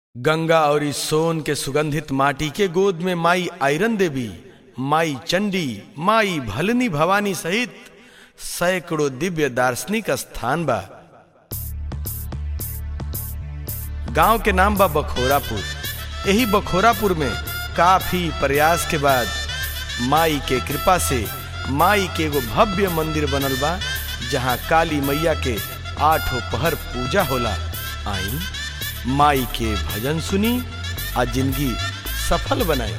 गंगा और इस सोन के सुगंधित माटी के गोद में माई आयरन देवी माई चंडी माई भलनी भवानी सहित सैकड़ों दिव्य दार्शनिक स्थान बा गांव के नाम बा बखोरापुर यही बखोरापुर में काफी प्रयास के बाद माई के कृपा से माई के एगो भव्य मंदिर बनल बा जहां काली मैया के आठों पहर पूजा होला आई माई के भजन सुनी आ जिंदगी सफल बनाई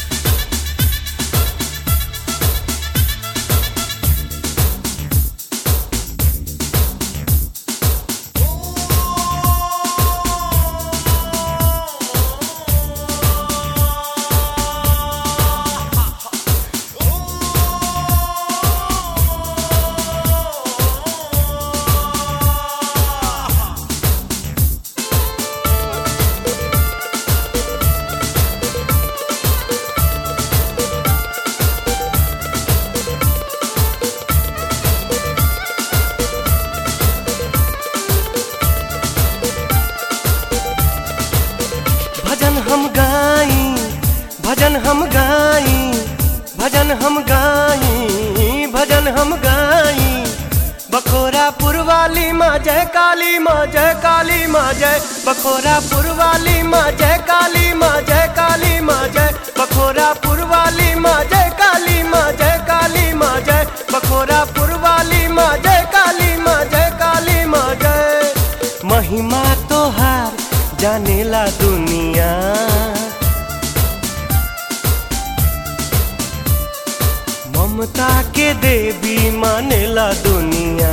भजन हम गाई भजन हम गाई भजन हम गाई भजन हम गाई बखोरापुर वाली माँ जय काली माँ जय काली माँ जय बखोरापुर वाली माँ जय काली माँ जय काली माँ जय बखोरापुर वाली माँ जय काली माँ जय काली माँ जय बखोरापुर वाली माँ जय काली माँ जय काली माँ जय महिमा तोहार जानेला दुनिया ममता के देवी मानेला दुनिया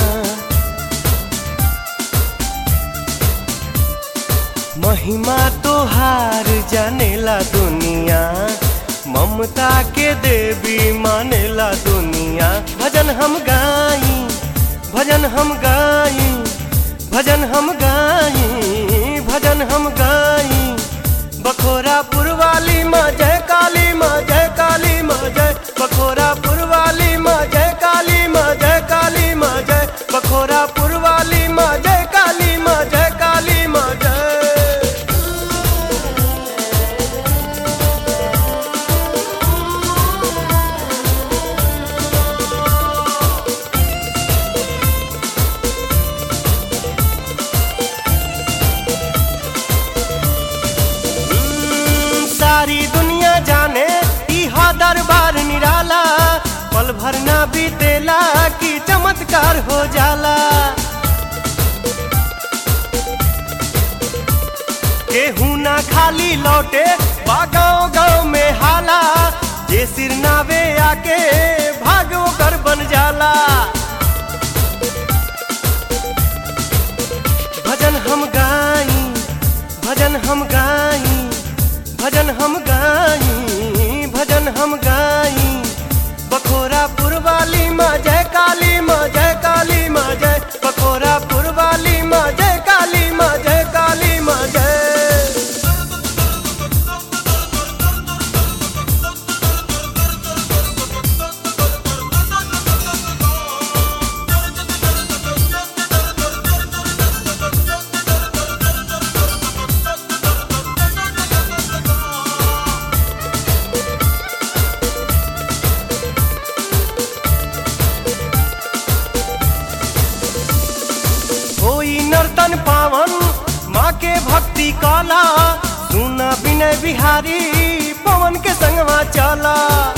महिमा तोहार जानेला दुनिया ममता के देवी मानेला दुनिया भजन हम गाई भजन हम गाई भजन हम गाई भजन हम गाई बखोरापुर वाली माँ जय काली माँ जय काली माँ जय बखोरापुर वाली माँ जय काली माँ जय काली माँ जय बखोरापुर वाली माँ जय काली माँ जय काली माँ जय हम्म, सारी दुनिया जाने इहा दरबार निराला पल भर ना बीतेला की चमत्कार हो जाला केहू ना खाली लौटे बा गाँव गाँव में हाला जे सिर नावे आके भागो कर बन जाला भजन हम गाई भजन हम गाई भजन हम गाई भजन हम गाई बखोरापुर वाली माँ जय काली माँ जय काली माँ जय बखोरापुर वाली माँ जय काली माँ जय काली माँ जय होई नर्तन पावन माँ के भक्ति काला सुना विनय बिहारी पवन के संगवा चला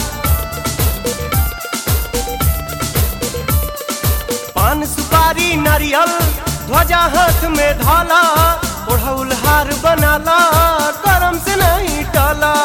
पान सुपारी नारियल ध्वजा हाथ में धाला ओढ़ौल हार बनाला करम से नहीं टाला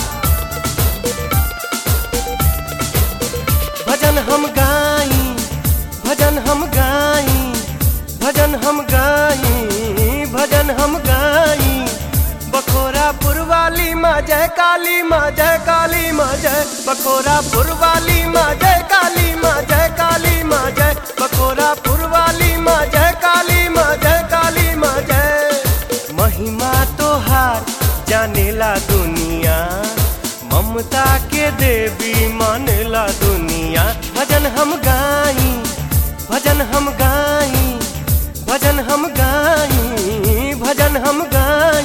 भजन हम गाई भजन हम गाई भजन हम गाई भजन हम गाई बखोरापुर वाली माँ जय काली माँ जय काली माँ जय बखोरापुर वाली माँ जय काली माँ जय काली माँ जय बखोरापुर वाली माँ जय काली माँ जय काली माँ जय महिमा तोहार जानेला दुनिया ममता के देवी मानेला दुनिया भजन हम गाई भजन हम गाई भजन हम गाई भजन हम गाई